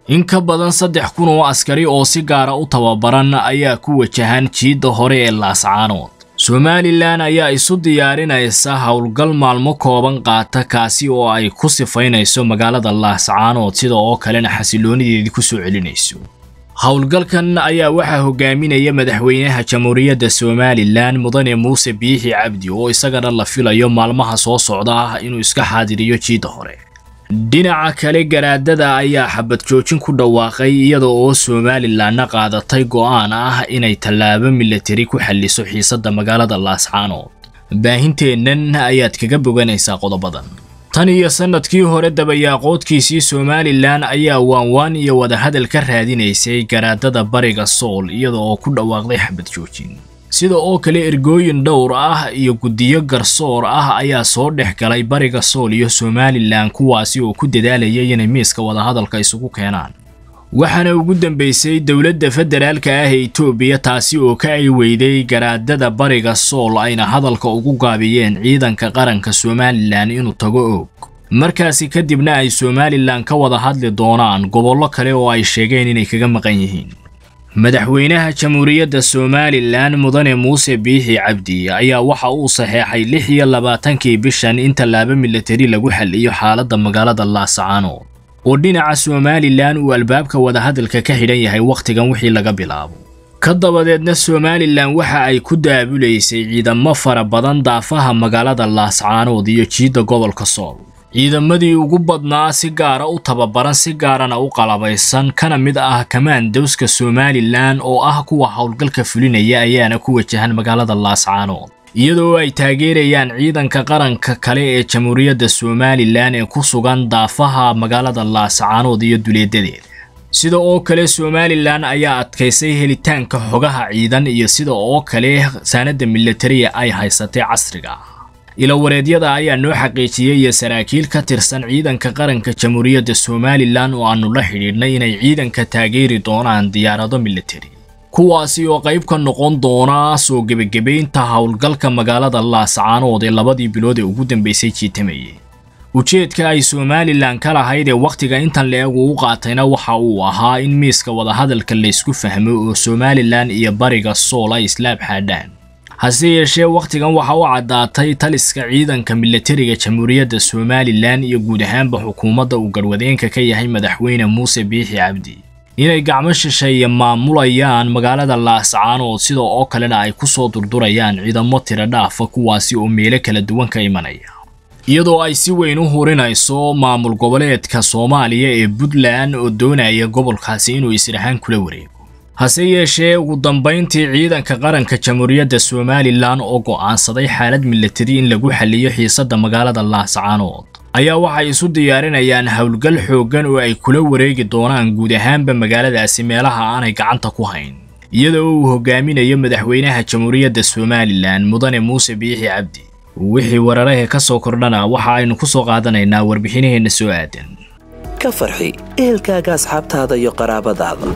in ka badan saddex kun oo askari oo si gaara u tababaran ayaa ku wajahan jiidda hore ee laascaanood somalilan ayaa isu diyaarinaysa howlgal maalmo kooban qaata kaasi oo ay ku sifaynayso magaalada laascaanood sida oo kalena xasiloonideedii ku soo celinayso howlgalkan ayaa waxaa hogaaminaya madaxweynaha jamhuuriyadda somalilan mudane muuse biixi cabdi oo isagana la filayo maalmaha soo socda ah inuu iska xaadiriyo jiidda hore dhinaca kale garaadada ayaa xabad joojin ku dhawaaqay iyada oo somalilanna qaadatay go'aan ah inay tallaabo milatari ku xalliso xiisadda magaalada laascaanood baahinteennan ayaad kaga boganaysaa qodobadan tan iyo sannadkii hore dabayaaqoodkiisii somalilan ayaa waanwaan iyo wadahadal ka raadinaysay garaadada bariga sool iyada oo ku dhawaaqday xabad joojin sida oo kale ergooyin dhowr ah iyo guddiyo garsoor ah ayaa soo dhex galay bariga sool iyo somalilan kuwaasi oo ku dadaalayay inay miiska wadahadalka isugu keenaan waxaana ugu dambaysay dowladda federaalka ah ee etoobiya taasi oo ka ay weyday garaadada bariga sool ayna hadalka ugu gaabiyeen ciidanka qaranka somalilan inuu tago oog markaasi kadibna ay somalilan ka wada hadli doonaan gobollo kale oo ay sheegeen inay kaga maqan yihiin madaxweynaha jamhuuriyadda somalilan mudane muuse biixi cabdi ayaa waxa uu saxeexay lix iyo labaatankii bishan in tallaabo milatari lagu xaliyo xaaladda magaalada laascaanood oo dhinaca somalilan uu albaabka wadahadalka ka xidhan yahay wakhtigan wixii laga bilaabo ka dabadeedna somalilan waxa ay ku daabulaysay ciidamo fara badan daafaha magaalada laascaanood iyo jiidda gobolka sool ciidamadii ugu badnaa si gaara u tababaran si gaarana u qalabaysan kana mid ah kamaandowska somalilan oo ah kuwa howlgalka fulinaya ayaana ku wajahan magaalada laascaanood iyadoo ay taageerayaan ciidanka qaranka kale ee jamhuuriyadda somalilan ee ku sugan daafaha magaalada laascaanood iyo duleedadeeda sida oo kale somalilan ayaa adkaysay helitaanka xogaha ciidan iyo sida oo kale saanada milatariya ay haysatay casriga ilawareedyada ayaa noo xaqiijiyey iyo saraakiil ka tirsan ciidanka qaranka jamhuuriyadda somalilan oo aanu la xidhiidhnay inay ciidanka taageeri doonaan diyaarado milatari kuwaasi oo qayb ka noqon doona soo gebagabaynta howlgalka magaalada laascaanood ee labadii bilood ee ugu dambaysay jiitamayay ujeedka ay somalilan ka lahayd ee wakhtiga intan la-eg uu u qaatayna waxa uu ahaa in miiska wadahadalka laysku fahmo oo somalilan iyo bariga sool ay islaab xaadhaan hase yeeshee wakhtigan waxa u caddaatay taliska ciidanka milatariga jamhuuriyadda somalilan iyo guud ahaanba xukuumadda uu garwadeenka ka yahay madaxweyne muuse biixi cabdi inay gacmo shisheeye maamulayaan magaalada laascaanood sida oo kalena ay ku soo durdurayaan ciidamo tiro dhaafa kuwaasi oo meelo kala duwan ka imanaya iyadoo ay si weyn u hurinayso maamul goboleedka soomaaliya ee puntland oo doonaya gobolkaasi inuu israhaan kula wareego hase yeeshee ugu dambayntii ciidanka qaranka jamhuuriyadda somalilan oo go'aansaday xaalad milatari in lagu xaliyo xiisadda magaalada laascaanood ayaa waxay isu diyaarinayaan howlgal xooggan oo ay kula wareegi doonaan guud ahaanba magaaladaasi meelaha aanay gacanta ku hayn iyadoo uu hogaaminayo madaxweynaha jamhuuriyadda somalilan mudane muuse biixi cabdi wixii wararahee ka soo kordhana waxa aynu ku soo qaadanaynaa warbixinaheenna soo aadan ka farxi ehelkaaga asxaabtaada iyo qaraabadaada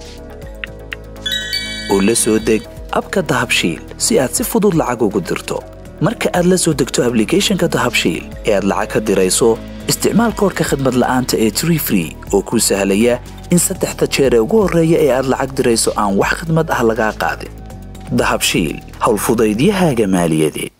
oo la soo deg abka dahabshiil si aad si fudud lacag ugu dirto marka aad la soo degto ablicathonka dahabshiil ee aad lacag ka dirayso isticmaal koorka khadmad la'aanta ee tree free oo kuu sahlaya in saddexda jeer ee ugu horreeya ee aad lacag dirayso aan wax khadmad ah lagaa qaadin dahabshiil howlfudaydiyahaaga maaliyadeed